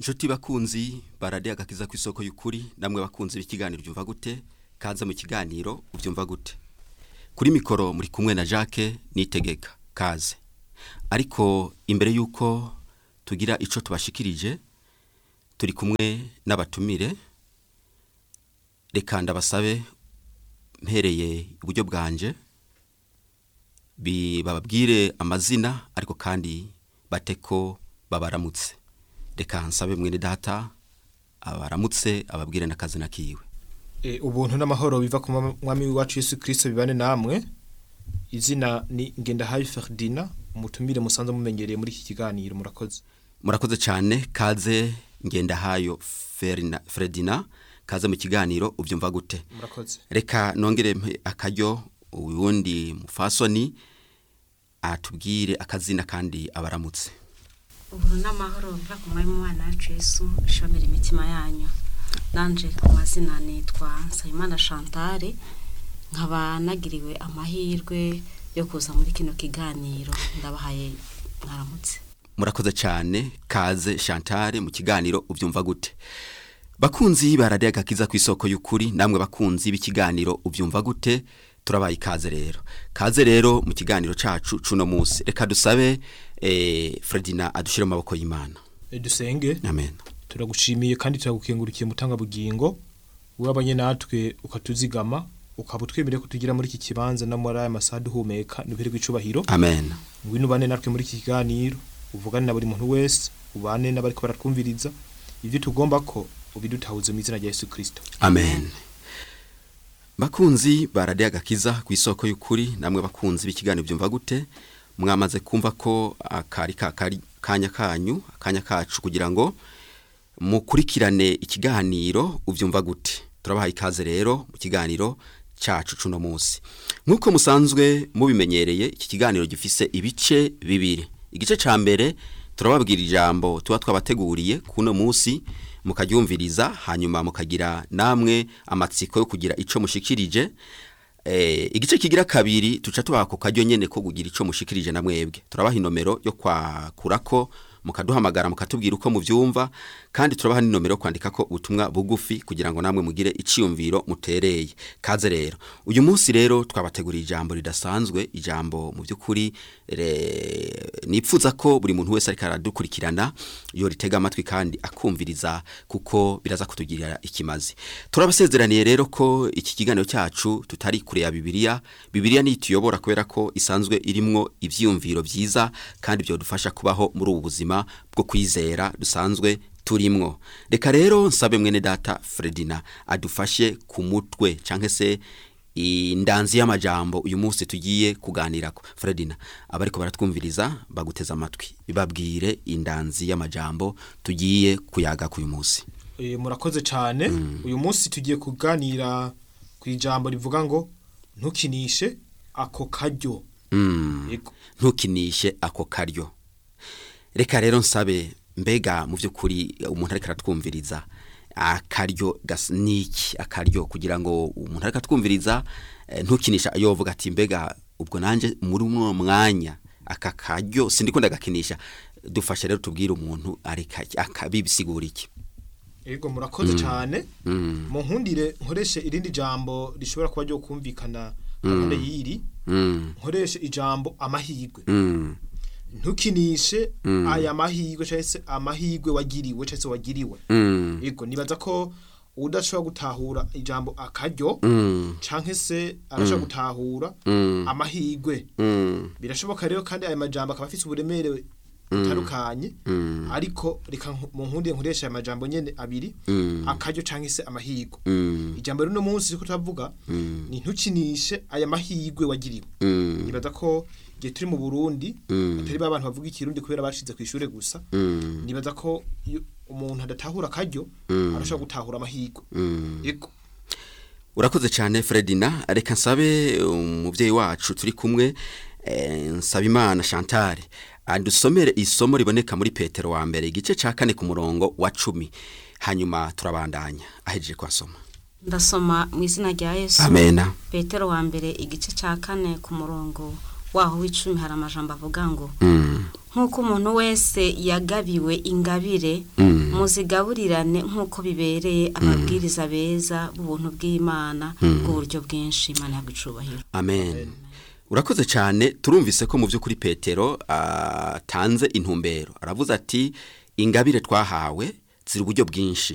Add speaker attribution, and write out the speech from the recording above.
Speaker 1: inshuti bakunzi baradiye agakiza ku isoko y'ukuri namwe bakunzi b'ikiganiro byumva gute kaza mu kiganiro ubyumva gute kuri mikoro muri kumwe na Jacques nitegeka kaze ariko imbere y'uko tugira icyo tubashikirije turi kumwe n'abatumire reka ndabasabe mpereye iburyo bwanje bababwire amazina ariko kandi bate ko babaramutse reka nsabe mwene data abaramutse ababwire n'akazina kiwe
Speaker 2: ubuntu n'amahoro biva ku mwami w'iwacu Yesu kirisito bibane namwe izina ni ngendahabi Ferdina umutumire musanze mumenyereye muri iki kiganiro murakoze
Speaker 1: murakoze cyane kaze ngendahayo Ferdina kaze mu kiganiro ubyumva gute
Speaker 2: murakoze
Speaker 1: reka nongere akaryo uwundi mufasoni atubwire akazina kandi abaramutse
Speaker 3: uburu n'amahoro biva ku mwami w'umwana wacu Yesu ishomera imitima yanyu nanje ku mazina nitwa Nsabimana Chantal nkaba nagiriwe amahirwe yo kuza muri kino kiganiro ndabahaye mwaramutse
Speaker 1: murakoze cyane kaze Chantal mu kiganiro ubyumva gute bakunzi baradiye agakiza ku isoko y'ukuri namwe bakunzi b'ikiganiro ubyumva gute turabaye ikaze rero kaze rero mu kiganiro cacu cuno munsi reka dusabe eh, Fredina adushire mu maboko y'Imana
Speaker 2: dusenge
Speaker 1: amen
Speaker 2: turagushimiye kandi turagukengurikiye mutanga bugingo wabanye natwe ukatuzigama ukaba utwemereye ko tugira muri iki kibanza no muri aya masaha duhumeka n'ubuhere bw'icubahiro
Speaker 1: amen
Speaker 2: ngwino ubane natwe muri iki kiganiro uvugane na buri muntu wese ubane n'abariko baratwumviriza ibyo tugomba ko ubidutahuze mu izina rya Yesu Kristo
Speaker 1: amen bakunzi baradiye agakiza ku isoko y'ukuri namwe bakunzi b'ikiganiro byumva gute mwamaze kumva ko akari kakari kanya kanyu akanya kacu kugira ngo mukurikirane ikiganiro ubyumva gute turabaha ikaze rero mu kiganiro cyacu cuno munsi nk'uko musanzwe mubimenyereye iki kiganiro gifise ibice bibiri igice cya mbere turababwira ijambo tuba twabateguriye kuno munsi mukaryumviriza hanyuma mukagira namwe amatsiko yo kugira icyo mushikirije igice kigira kabiri tuca tubaha ku karyo nyine ko kugira icyo mushikirije na mwebwe turabaha inomero yo kwakura ko mukaduhamagara mukatubwira uko mubyumva kandi turabaha n'inomero yo kwandika ko ubutumwa bugufi kugira ngo namwe mugire iciyumviro mutereye kaze rero uyu munsi rero twabateguriye ijambo ridasanzwe ijambo mu by'ukuri nipfuza ko buri muntu wese ariko aradukurikirana iyo ritega amatwi kandi akumviriza kuko biraza kutugirira ikimazi turabasezeraniye rero ko iki kiganiro cyacu tutari kure ya bibiliya bibiliya niyo ituyobora kubera ko isanzwe irimwo ibyiyumviro byiza kandi byadufasha kubaho muri ubu buzima bwo kwizera dusanzwe turimwo reka rero nsabe mwene data Fredina adufashe ku mutwe cyangwa se indanzi y'amajambo uyu munsi tugiye kuganirako Fredina abariko baratwumviriza baguteza amatwi bibabwire indanzi y'amajambo tugiye kuyaga ku uyu munsi
Speaker 2: murakoze cyane uyu munsi tugiye kuganira ku ijambo rivuga ngo ntukinishe ako karyo
Speaker 1: ntukinishe ako karyo reka rero nsabe mbega mu by'ukuri umuntu ariko aratwumviriza akaryo niki akaryo kugira ngo umuntu ariko atwumviriza ntukinisha yovuga ati mbega ubwo nanjye muri uno mwanya aka karyo sindi ko ndagakinisha dufashe rero tubwire umuntu akabibisigura iki
Speaker 2: yego murakoze cyane mu nkundire nkoreshe irindi jambo rishobora kuba ryo kumvikana gahunda y'iri nkoreshe ijambo amahirwe ntukinishe aya mahirwe cyangwa se amahirwe wagiriwe cyangwa se wagiriwe yego nibaza ko udashobora gutahura ijambo akaryo cyangwa se arashobora gutahura amahirwe birashoboka rero kandi aya majambo akaba afite uburemere butandukanye ariko reka mu nkundi nkoresha aya majambo nyine abiri akaryo cyangwa se amahirwe ijambo rero uno munsi riko turavuga ni ntukinishe aya mahirwe wagiriwe nibaza ko igihe turi mu burundi atari ba bantu bavuga ikirundi kubera bashize ku ishuri gusa nibaza ko umuntu adatahura akaryo arashobora gutahura amahirwe yego
Speaker 1: urakoze cyane Fredina reka nsabe umubyeyi wacu turi kumwe Nsabimana Chantal adusomere isomo riboneka muri Petero wa mbere igice cya kane ku murongo wa cumi hanyuma turabandanya ahejeje kwasoma
Speaker 3: ndasoma mu izina rya yesu
Speaker 1: amena
Speaker 3: petero wa mbere igice cya kane ku murongo waho w'icumi hari amajambo avuga ngo nk'uko umuntu wese yagabiwe ingabire muzigaburirane nk'uko bibereye ababwiriza beza b'ubuntu bw'imana bw'uburyo bwinshi imana yagucubahiro
Speaker 1: amen urakoze cyane turumvise ko mu by'ukuri petero atanze intumbero aravuze ati ingabire twahawe ziri uburyo bwinshi